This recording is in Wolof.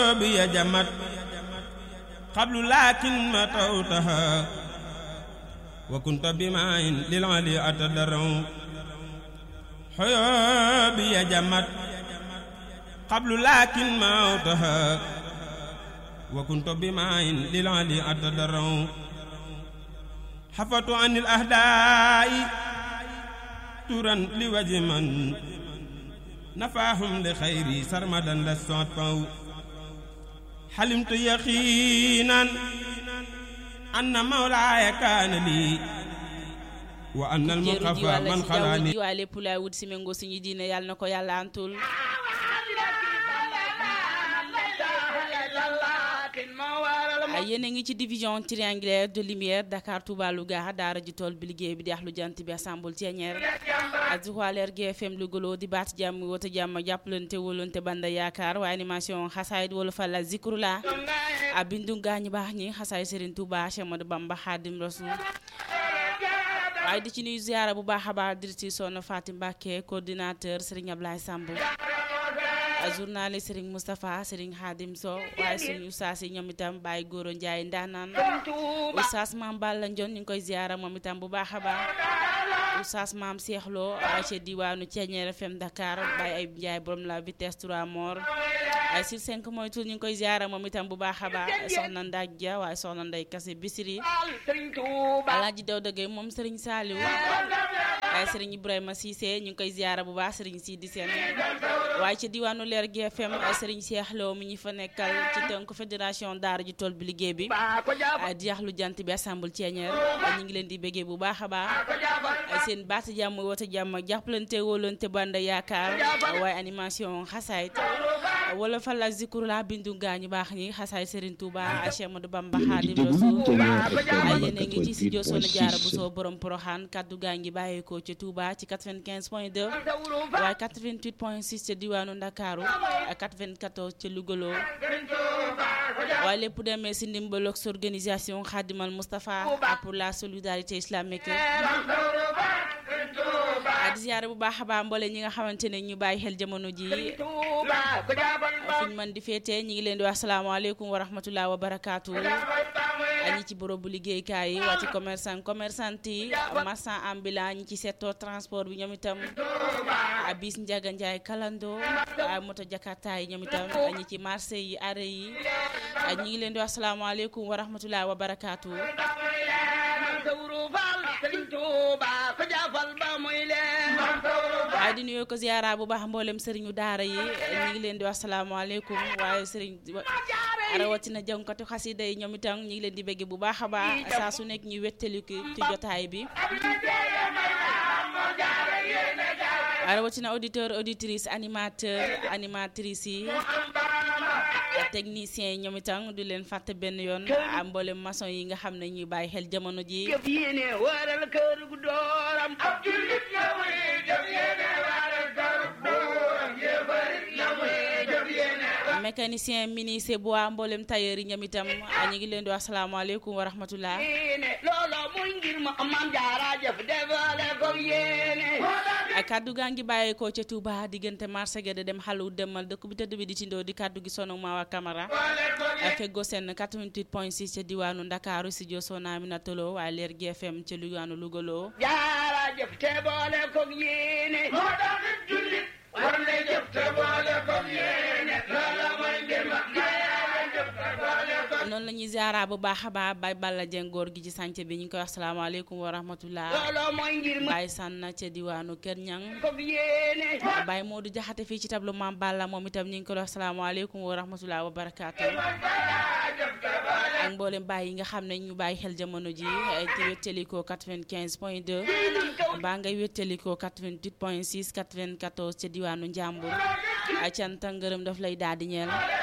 بي جمت قبل لكن متوتها وكنت بماء للعلي أتدرع حيوبي جمت قبل لكن موتها وكنت بماء للعلي أتدرع حفظت عن الأهداء ترا لوجه من نفاهم لخيري سرمدا للصوت فو حلمت يقينا أن مولاي كان لي وأن المقفى من خلاني waaye lépp laay wut si méngoo suñu diine yàlla na ko yàlla antul yéen a ngi ci division triangulaire de lumière Dakar Touba Louga daara ji tool bi liggéey bi di ax lu jant bi assemble Thiénière ak Joal GFM Louga di baat jàmm wota jàmm jàppalante wóolante banda yaakaar waaye animation xasaayid wala fa la zikru la a bindu gaañu baax ñi xasaay Serigne Touba Cheikh Ahmadou Bamba Khadim Rasoul waaye di ci nuyu ziara bu baax a baax dirti Soxna Fatim Mbacke coordinateur Serigne Ablaye Samb journaliste Serigne Moustapha Serigne Khadim Sow waaye suñu ustaas yi ñoom itam Baye Goro Ndiaye ndaanaan ustaas maam Balla Ndion ñu ngi koy ziara moom itam bu baax a baax ustaas maam Cheikh Lo ca diwaanu Thiéniere FM Dakar Baye Ayib Ndiaye borom la vitesse 3 mort ay sur 5 mooy tur ñu ngi koy ziara moom itam bu baax a baax soxna Ndak Dia waaye soxna Ndey Kase Bisiri Alaaji Daw dëggee moom Serigne Saliou waaye Serigne Ibrahima Cissé ñu ngi koy ziara bu baax Serigne Sidi Sène waaye ci diwaanu leer GFM Serigne Cheikh Lo mi ñu fa nekkal ci tënk fédération daara ji tool bi liggéey bi di yax lu jant bi assemble Thiéniere ñu ngi leen di béggee bu baax a baax seen baat jàmm woote jàmm jàppalante wóolante banda yaakaar waaye animation xasaayit wala fa la zikru la bindu gaañu baax ñi xasaay Serigne Touba Cheikh Ahmadou Bamba Khadim Rasoul yéen a ngi ci studio Soxna Jaara Buso borom Poroxaan kaddu gaa ngi bàyyeekoo ci Touba ci 95 point 2 waaye 88 point 6 ca diwaanu Ndakaaru ak 94 ca Lougaloo waaye lépp demee si ndimbalog sa organisation Khadimal Moustapha pour la solidarité islamique di ziyaare bu baax a baax mboole ñi nga xamante ne ñu bàyyi xel jamono ji fuñ mën di féetee ñi ngi leen di wax salaamaaleykum wa rahmatullah wa barakaatu ñi ci borobu liggéeykaay yi waa ci commerçant commerçante yi marchand ambulant ñi ci secteur transport bi ñoom itam bis njaga njaay kalando moto jakarta yi ñoom itam ñi ci marché yi arrêt yi ñi ngi leen di wax salaamaaleykum wa rahmatullah wa barakaatu waaye di nuyoo ko ziyaara bu baax mboolem sëriñu daara yi ñu ngi leen di wax salaamaaleykum waaye sëriñ rawatina jànkatu xasida yi ñoom itam ñu ngi leen di bëgg bu baax a baax saa su nekk ñuy wettaliku ci jotaay bi rawatina auditeur auditrice animateur animatrice yi technicien yi ñoom itam du leen fàtte benn yoon am mboolem maçon yi nga xam ne ñuy bàyyi xel jamono ji mécanicien ministre bu waa mboolem tailleur yi ñoom itam ñu ngi leen di wax salaamaaleykum wa rahmatullah kaddu gaa ngi bàyyeekoo ca Touba diggante marché ga de dem xalu demal dëkk bi tëdd bi di tindoo di kaddu gi sono Mawa Camara feggoo seen 88 point 6 ca diwaanu Ndakaaru si jo sona mi na tolo waaye leer GFM ca Lugaanu Lugaloo jaarajëf te boole ko yéene moo tax jullit war na jëf te boole ko yéene loola mooy mbir ma noonu la ñuy ziara bu baax a baax bay Balla Dieng góor gi ci sànce bi ñu ngi koy wax salaamaaleykum wa rahmatullah Baye Sanna ca diwaanu Kër Ñang Baye Modou Jaxate fii ci tablu Maam Balla moom itam ñu ngi koy wax salaamaaleykum wa rahmatullah wa barakaatu ak mboolem Baye yi nga xam ne ñu bàyyi xel jamono ji ci wéttalikoo 95 point 2 mbaa ngay wéttalikoo 88 point 6 94 ca diwaanu Njàmbur cant ak ngërëm daf lay daal di ñeel